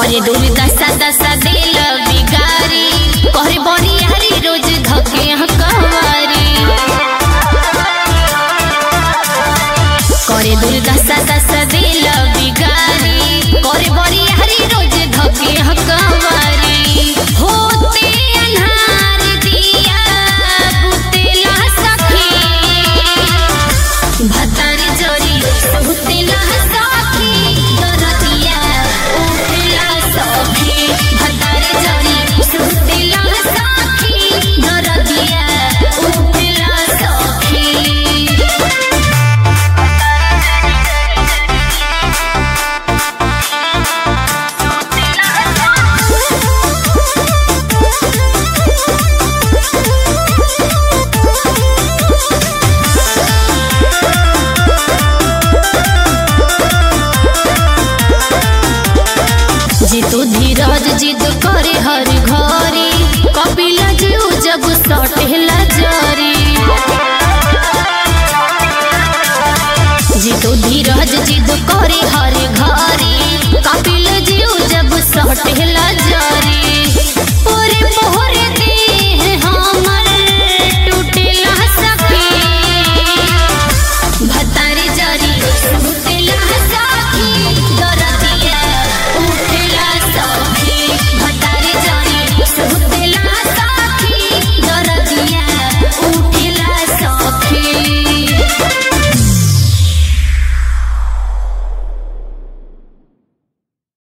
करे दूर दशा दशा दिल बिगारी करे बड़ी हरी रोज धके हकवारी करे दूर दशा दशा दिल बिगारी करे बड़ी हरी रोज धके हकवारी होते अन्हार दिया बुतेला सखी भतर जोरी सुतेला सखी दरतिया उठला सखी भतर जोरी सुतेला सखी दरतिया उठला सखी जितु धीरज जिद करे हर घरे कपिल जीव जब सटेला जरी जितु धीरज जिद करे हर घरे कपिल जीव जब सटेला